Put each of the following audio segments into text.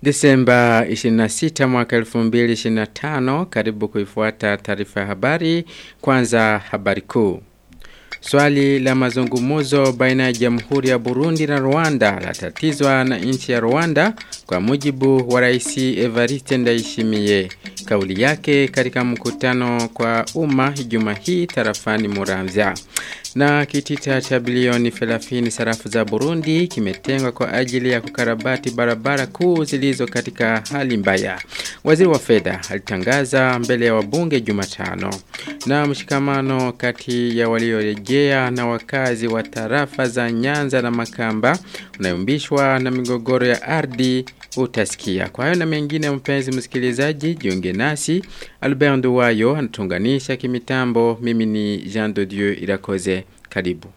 Desemba 26 mwaka 2025 karibu kuifuata taarifa ya habari kwanza habari kuu. Swali la mazungumuzo baina ya Jamhuri ya Burundi na Rwanda latatizwa na nchi ya Rwanda kwa mujibu wa Rais Evariste Ndayishimiye. Kauli yake katika mkutano kwa umma Ijumaa hii tarafani Muramvya. Na kitita cha bilioni 30 sarafu za Burundi kimetengwa kwa ajili ya kukarabati barabara kuu zilizo katika hali mbaya. Waziri wa fedha alitangaza mbele ya wabunge Jumatano. Na mshikamano kati ya waliorejea na wakazi wa tarafa za Nyanza na Makamba unayumbishwa na migogoro ya ardhi utasikia. Kwa hayo na mengine mpenzi msikilizaji, jiunge nasi. Albert Nduwayo anatunganisha kimitambo. Mimi ni Jean de Dieu Irakoze. Karibu.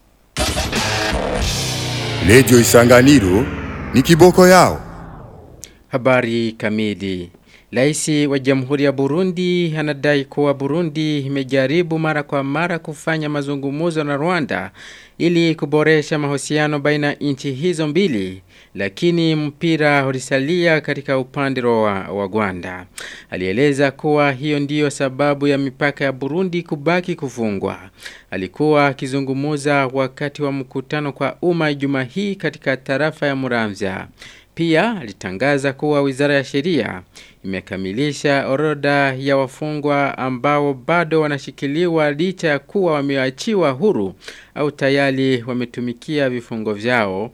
Lejo Isanganiro ni kiboko yao. Habari kamili. Laisi wa Jamhuri ya Burundi anadai kuwa Burundi imejaribu mara kwa mara kufanya mazungumuzo na Rwanda ili kuboresha mahusiano baina nchi hizo mbili lakini mpira ulisalia katika upande wa, wa Rwanda. Alieleza kuwa hiyo ndiyo sababu ya mipaka ya Burundi kubaki kufungwa. Alikuwa akizungumuza wakati wa mkutano kwa umma Ijumaa hii katika tarafa ya Muramvya. Pia alitangaza kuwa Wizara ya Sheria imekamilisha orodha ya wafungwa ambao bado wanashikiliwa licha ya kuwa wameachiwa huru au tayari wametumikia vifungo vyao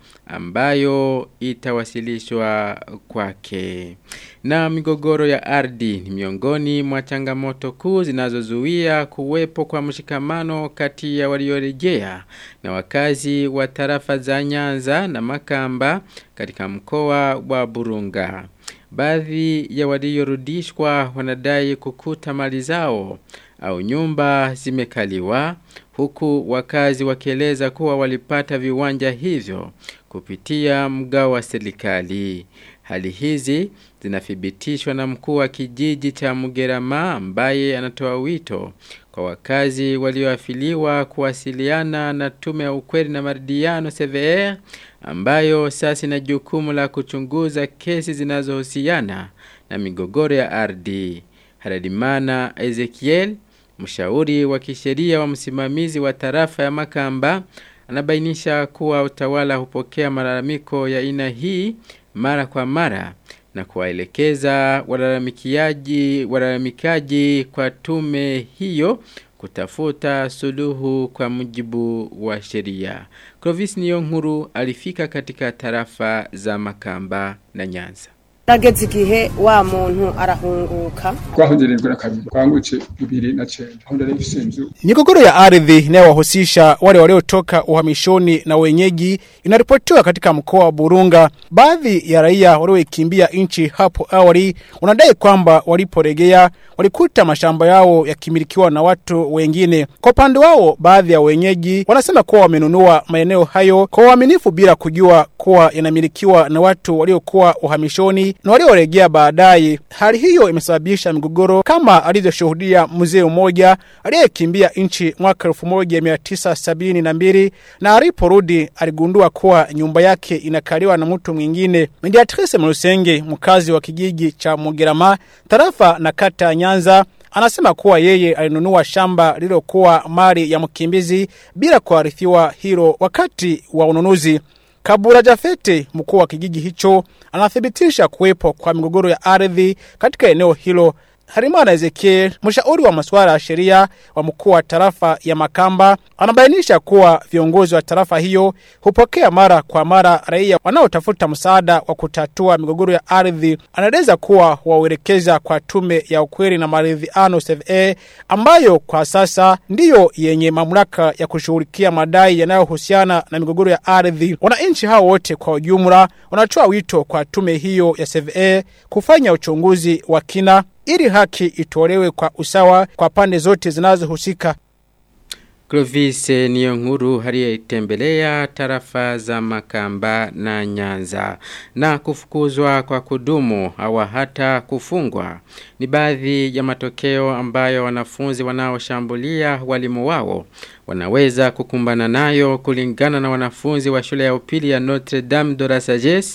ambayo itawasilishwa kwake. Na migogoro ya ardhi ni miongoni mwa changamoto kuu zinazozuia kuwepo kwa mshikamano kati ya waliorejea na wakazi wa tarafa za Nyanza na Makamba katika mkoa wa Burunga. Baadhi ya waliorudishwa wanadai kukuta mali zao au nyumba zimekaliwa huku wakazi wakieleza kuwa walipata viwanja hivyo kupitia mgao wa serikali. Hali hizi zinathibitishwa na mkuu wa kijiji cha Mugerama ambaye anatoa wito kwa wakazi walioafiliwa kuwasiliana na tume ya ukweli na maridhiano CVR ambayo sasa ina jukumu la kuchunguza kesi zinazohusiana na migogoro ya ardhi. Haradimana Ezekiel, mshauri wa kisheria wa msimamizi wa tarafa ya Makamba, anabainisha kuwa utawala hupokea malalamiko ya aina hii mara kwa mara na kuwaelekeza walalamikiaji walalamikaji kwa tume hiyo kutafuta suluhu kwa mujibu wa sheria. Clovis Niyonkuru alifika katika tarafa za Makamba na Nyanza. Nageze igihe wa muntu arahunguka twahugirijwe na kabiri twanguce bibiri na cenda aho ndari mfise inzu Migogoro ya ardhi inayowahusisha wale waliotoka uhamishoni na wenyeji inaripotiwa katika mkoa wa Burunga. Baadhi ya raia waliokimbia nchi hapo awali wanadai kwamba waliporejea walikuta mashamba yao yakimilikiwa na watu wengine. Kwa upande wao, baadhi ya wenyeji wanasema kuwa wamenunua maeneo hayo kwa uaminifu bila kujua kuwa yanamilikiwa na watu waliokuwa uhamishoni na waliorejea baadaye. Hali hiyo imesababisha migogoro kama alivyoshuhudia mzee mmoja aliyekimbia nchi mwaka 1972 na aliporudi aligundua kuwa nyumba yake inakaliwa na mtu mwingine. Mediatrice Mlusenge, mkazi wa kijiji cha Mugerama, tarafa na kata ya Nyanza, Anasema kuwa yeye alinunua shamba lililokuwa mali ya mkimbizi bila kuarifiwa hilo wakati wa ununuzi. Kabura Jafete, mkuu wa kijiji hicho, anathibitisha kuwepo kwa migogoro ya ardhi katika eneo hilo. Harimana Ezekiel, mshauri wa masuala ya sheria wa mkuu wa tarafa ya Makamba, anabainisha kuwa viongozi wa tarafa hiyo hupokea mara kwa mara raia wanaotafuta msaada wa kutatua migogoro ya ardhi. Anaeleza kuwa wauelekeza kwa tume ya ukweli na maridhiano CVA ambayo kwa sasa ndiyo yenye mamlaka ya kushughulikia madai yanayohusiana na migogoro ya ardhi. Wananchi hao wote kwa ujumla wanatoa wito kwa tume hiyo ya CVA kufanya uchunguzi wa kina ili haki itolewe kwa usawa kwa pande zote zinazohusika. Clovis niyo nkuru aliyetembelea tarafa za Makamba na Nyanza na kufukuzwa kwa kudumu au hata kufungwa ni baadhi ya matokeo ambayo wanafunzi wanaoshambulia walimu wao wanaweza kukumbana nayo kulingana na wanafunzi wa shule ya upili ya Notre Dame de la Sagesse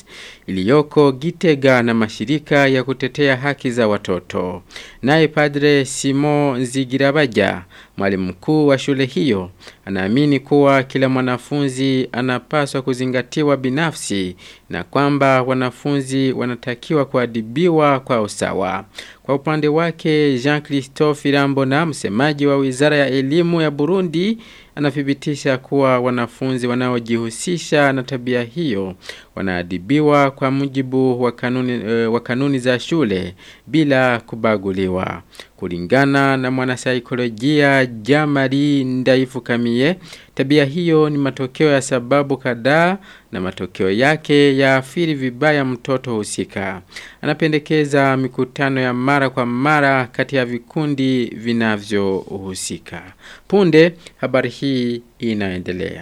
iliyoko Gitega na mashirika ya kutetea haki za watoto. Naye Padre Simo Nzigirabaja, mwalimu mkuu wa shule hiyo, anaamini kuwa kila mwanafunzi anapaswa kuzingatiwa binafsi na kwamba wanafunzi wanatakiwa kuadibiwa kwa usawa. Kwa upande wake Jean Christophe Irambona msemaji wa Wizara ya Elimu ya Burundi anathibitisha kuwa wanafunzi wanaojihusisha na tabia hiyo wanaadibiwa kwa mujibu wa kanuni, e, wa kanuni za shule bila kubaguliwa. Kulingana na mwanasaikolojia Jamari Ndaifu Kamie, tabia hiyo ni matokeo ya sababu kadhaa na matokeo yake yaathiri vibaya mtoto husika. Anapendekeza mikutano ya mara kwa mara kati ya vikundi vinavyohusika. Punde habari hii inaendelea.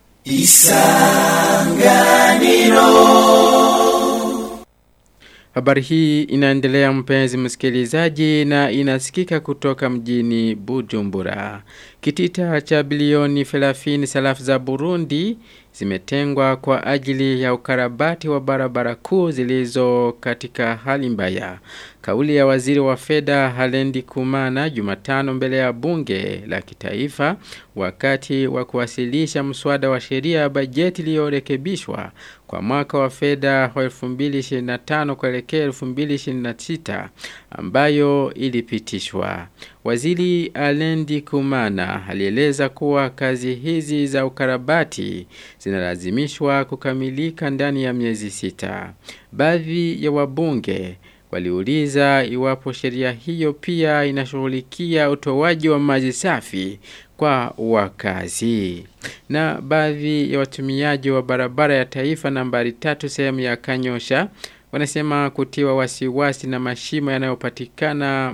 Habari hii inaendelea mpenzi msikilizaji na inasikika kutoka mjini Bujumbura. Kitita cha bilioni 30 salafu za Burundi zimetengwa kwa ajili ya ukarabati wa barabara kuu zilizo katika hali mbaya. Kauli ya waziri wa fedha Halendi Kumana Jumatano mbele ya bunge la kitaifa wakati wa kuwasilisha mswada wa sheria ya bajeti iliyorekebishwa kwa mwaka wa fedha wa 2025 kuelekea 2026 ambayo ilipitishwa. Waziri Alendi Kumana alieleza kuwa kazi hizi za ukarabati zinalazimishwa kukamilika ndani ya miezi sita. Baadhi ya wabunge waliuliza iwapo sheria hiyo pia inashughulikia utoaji wa maji safi kwa wakazi. Na baadhi ya watumiaji wa barabara ya taifa nambari tatu sehemu ya Kanyosha wanasema kutiwa wasiwasi na mashimo yanayopatikana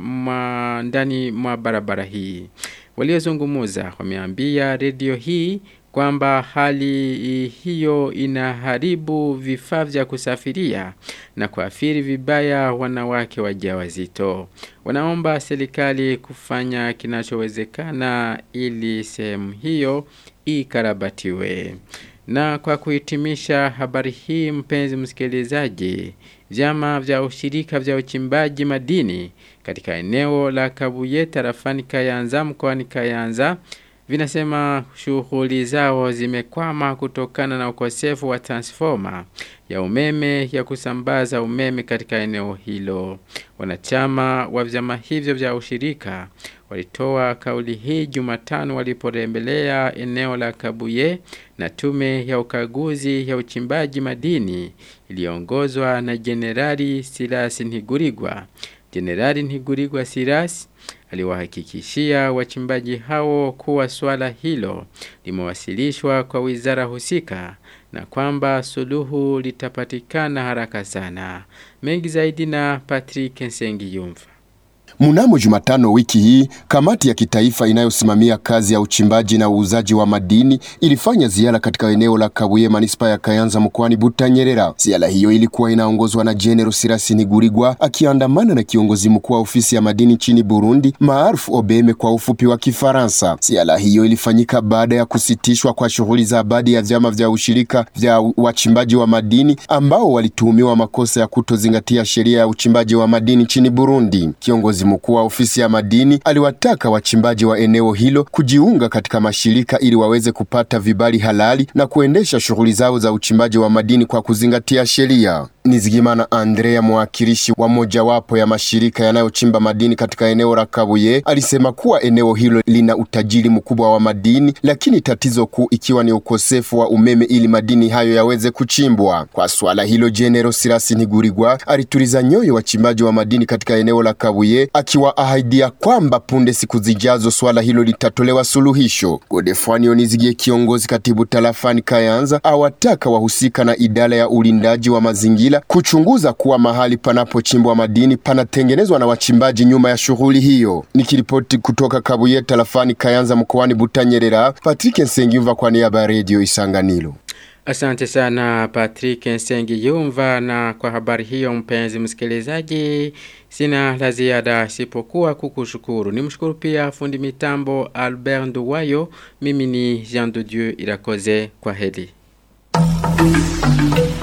ndani mwa barabara hii. Waliozungumuza wameambia redio hii kwamba hali hiyo inaharibu vifaa vya kusafiria na kuathiri vibaya wanawake wajawazito. Wanaomba serikali kufanya kinachowezekana ili sehemu hiyo ikarabatiwe. Na kwa kuhitimisha habari hii mpenzi msikilizaji, vyama vya ushirika vya uchimbaji madini katika eneo la Kabuye tarafani Kayanza mkoani Kayanza vinasema shughuli zao zimekwama kutokana na ukosefu wa transforma ya umeme ya kusambaza umeme katika eneo hilo. Wanachama wa vyama hivyo vya ushirika walitoa kauli hii Jumatano waliporembelea eneo la Kabuye na tume ya ukaguzi ya uchimbaji madini iliyoongozwa na Jenerali Silas Ntigurirwa. Jenerali Ntigurirwa Silas aliwahakikishia wachimbaji hao kuwa swala hilo limewasilishwa kwa wizara husika na kwamba suluhu litapatikana haraka sana. Mengi zaidi na Patrick Nsengiyumva. Mnamo Jumatano wiki hii, kamati ya kitaifa inayosimamia kazi ya uchimbaji na uuzaji wa madini ilifanya ziara katika eneo la Kabuye manispa ya Kayanza mkoani Butanyerera. Ziara hiyo ilikuwa inaongozwa na General Sirasi Nigurigwa akiandamana na kiongozi mkuu wa ofisi ya madini nchini Burundi maarufu Obeme kwa ufupi wa Kifaransa. Ziara hiyo ilifanyika baada ya kusitishwa kwa shughuli za baadhi ya vyama vya ushirika vya wachimbaji wa madini ambao walituhumiwa makosa ya kutozingatia sheria ya uchimbaji wa madini nchini Burundi. Kiongozi mkuu wa ofisi ya madini aliwataka wachimbaji wa eneo hilo kujiunga katika mashirika ili waweze kupata vibali halali na kuendesha shughuli zao za uchimbaji wa madini kwa kuzingatia sheria. Nizigimana Andrea, mwakilishi wa mojawapo ya mashirika yanayochimba madini katika eneo la Kabuye, alisema kuwa eneo hilo lina utajiri mkubwa wa madini, lakini tatizo kuu ikiwa ni ukosefu wa umeme ili madini hayo yaweze kuchimbwa. Kwa swala hilo, General Sirasi Ntigurirwa alituliza nyoyo wachimbaji wa madini katika eneo la Kabuye, akiwaahidia kwamba punde siku zijazo swala hilo litatolewa suluhisho. Godefroid Nizigie, kiongozi katibu tarafani Kayanza, awataka wahusika na idara ya ulindaji wa mazingira kuchunguza kuwa mahali panapochimbwa madini panatengenezwa na wachimbaji nyuma ya shughuli hiyo. Nikiripoti kutoka Kabuye tarafani Kayanza mkoani Butanyerera, Patrick Nsengiyumva kwa niaba ya Radio Isanganiro. Asante sana Patrick Nsengi Yumva na kwa habari hiyo mpenzi msikilizaji sina la ziada sipokuwa kukushukuru. Nimshukuru pia fundi mitambo Albert Nduwayo. Mimi ni Jean de Dieu Irakoze kwa heli.